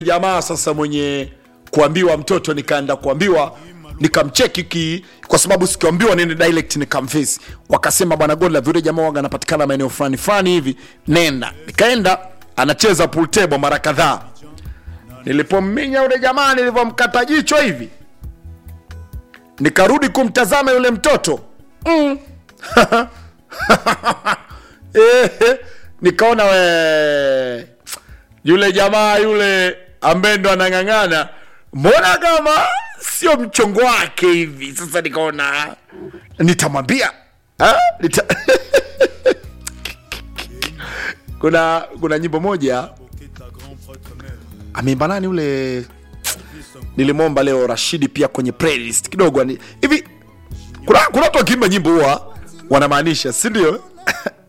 jamaa sasa mwenye kuambiwa mtoto nikaenda kuambiwa nikamcheki ki kwa sababu sikiambiwa nini direct nikamfesi wakasema bwana Godlove yule jamaa waga anapatikana maeneo fulani fulani hivi nenda nikaenda anacheza pool table mara kadhaa nilipomminya yule jamaa nilivyomkata jicho hivi nikarudi kumtazama yule mtoto mm. Eh, nikaona we yule jamaa yule ambaye ndo anang'ang'ana mbona kama sio mchongo wake hivi sasa nikaona nitamwambia Ah, nita... kuna kuna nyimbo moja ameimba nani ule nilimwomba leo rashidi pia kwenye playlist kidogo ani- hivi kuna kuna watu wakiimba nyimbo huwa wanamaanisha si ndio